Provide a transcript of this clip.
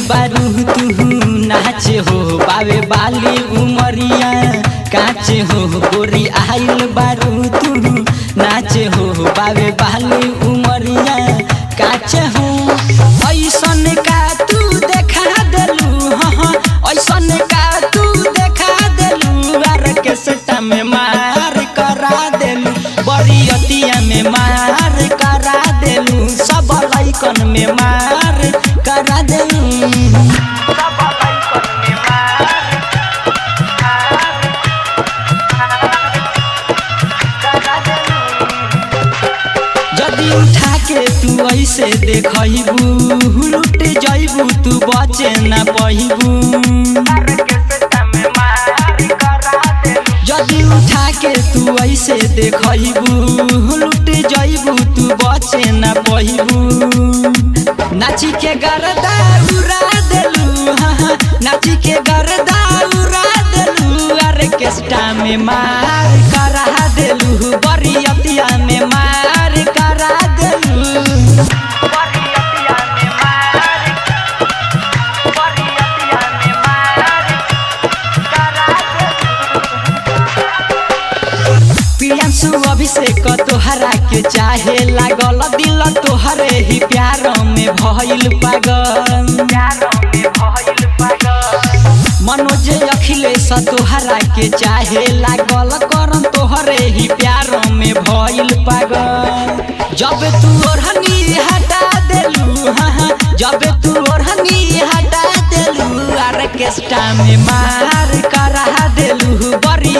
बारू तू नाचे हो बावे बाली उमरिया काचे हो गोरी आइल बारू तू नाचे हो बावे बाली उमरिया काचे हो ऐसन का तू देखा देलू हाँ हाँ ऐसन का तू देखा देलू आर के सटा में मार करा देलू बड़ी अतिया में मार करा देलू सब लैकन में मार करा देलू जदी उठा के तू ऐसे देखबू लुट जैबू तू बचे ना पहिबू जदी उठा के तू ऐसे देखबू लुट जैबू तू बचे ना पहिबू नाची के गरदा उड़ा देलू हाँ हाँ, नाची के गरदा उड़ा देलू अरे केस्टा में मार करा देलू बरियतिया में मार करा देलू प्रियांशु अभिषेक तोहरा के चाहे लागल दिल तोहरे ही प्यार में भइल पागल मनोज अखिलेश तोहरा के चाहे लागल करम तोहरे ही प्यार में भइल पागल जब तू ओढ़नी हटा देलू हाँ हाँ, जब तू ओढ़नी हटा देलू आर्केस्ट्रा में मार करा देलू बड़ी